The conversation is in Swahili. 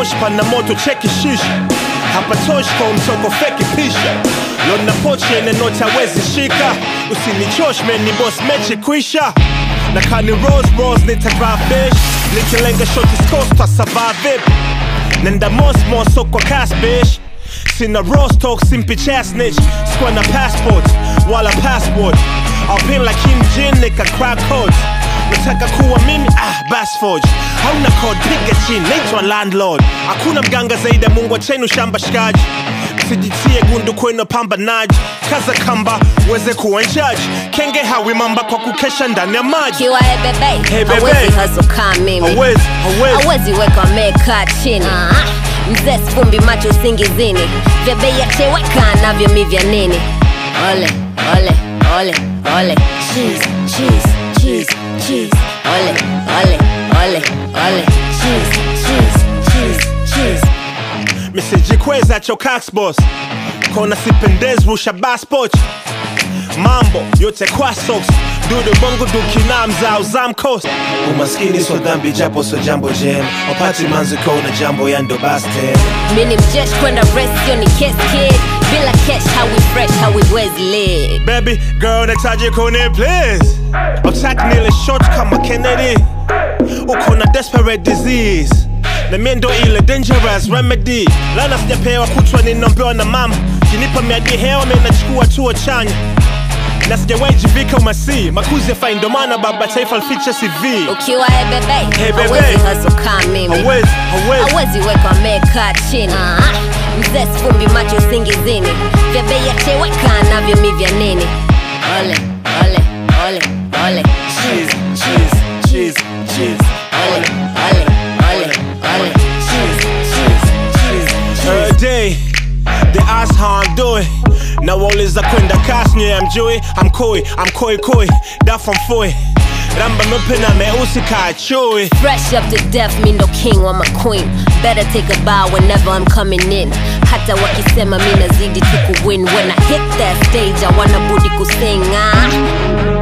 hapatoshi pana moto cheki shisha hapatoshi kwa mtoko feki pisha lona pochi ene noti hawezi shika usinichosh meni boss mechi kwisha na kani rose rose nitagraa fish nikilenga shoti scores twa survive vipi nenda mosmos so kwa cash bitch sina rostock simpi chasnich sikuwa na passport wala passport alpin like Kim Jin nika crack codes nataka kuwa mimi ah basforge hauna code piga chini naitwa landlord hakuna mganga zaidi ya mungu achenu shamba shikaji sijitie gundu kwenu pambanaji kaza kamba uweze kuwa njaji kenge hawi mamba kwa kukesha ndani ya maji kiwa ebebe Hey, bebe. hawezi haso kaa mimi hawezi hawezi hawezi weka amekaa chini mzee sfumbi macho usingizini vya bei ya cheweka navyo mi vya nini ole ole ole ole cheese cheese cheese cheese ole ole ole ole cheese cheese cheese cheese misijikweza chocax boss kona sipendez rusha baspot mambo yote kwa socks dudu bongo dukina mzao zamkos umaskini so dhambi japo so jambo jem wapati manziko na jambo ya ndo baste mini mjesh kwenda rest yo ni kes kid bila cash hawi fresh hawiwezi live baby girl nataji kone please attack nile short kama kennedy uko na desperate disease na mie ndo ile dangerous remedy lana sijapewa kutwa ninaombewa na mama kinipa miadi hewa mie nachukua tuo chanya na sijawahi jivika umasi makuzi ya fai ndo maana baba taifa lificha cv ukiwa ebebe Hey, bebe. hawezi haso kaa mimi hawezi hawezi hawezi weka amekaa chini mzee sfumbi macho usingizini vya bei ya cheweka navyo mi vya nini ole ole ole ole cheese cheese cheese cheese ole ole ole ole cheese cheese cheese Every day, they ask how I'm doing. Na wauliza kwenda kasi nye amjui I'm koi, I'm koi koi, da from foi Ramba meupe na meusi kaa chui Fresh up to death, mi ndo king wa my queen Better take a bow whenever I'm coming in Hata wakisema mi nazidi tu kuwin When I hit that stage, I wanna budi kusing ah.